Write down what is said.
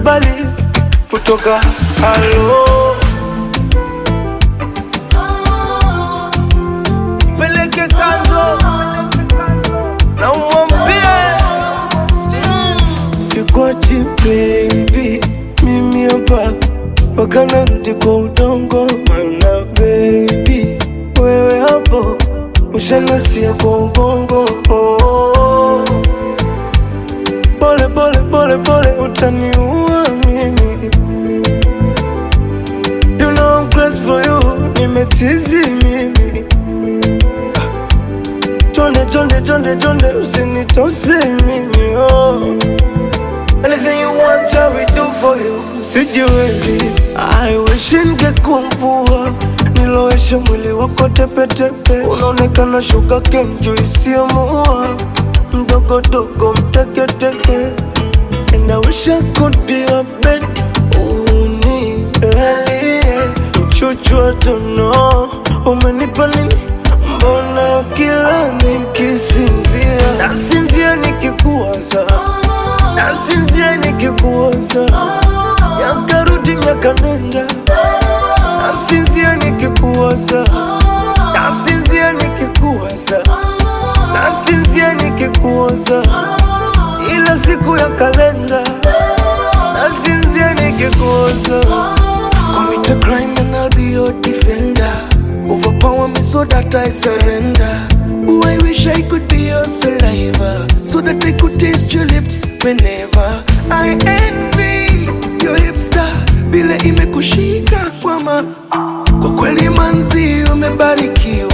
kibali kutoka halo peleke kando na umwambie sikwachi baby, mimi hapa mpaka narudi kwa udongo, mana baby wewe hapo ushanasia kwa ubongo oh. Pole pole pole pole utaniua mimi You know I'm crazy for you, nimechizi mimi Chonde chonde chonde chonde usinitose mimi oh. Anything you want shall we do for you Sijiwezi I wish ningekuwa Niloweshe mwili wako tepetepe Unaonekana shuga kenju isiyomuua Mdogo dogo mteketeke And I wish I could be your bed Unilalie Mchuchwa tono Umenipa nini Mbona kila nikisinzia Nasinzia nikikuwaza Nasinzia nikikuwaza Yakarudi miaka nenda Nasinzia nikikuwaza Nasinzia nikikuwaza Nasinzia nikikuwaza Ila siku ya kalenda Nasinzia nikikuwaza Commit a crime and I'll be your defender. Overpower me so that I surrender. Oh, I wish I could be your saliva so that I could taste your lips whenever I envy your hipster. Vile imekushika kwama, kwa kweli manzi umebarikiwa.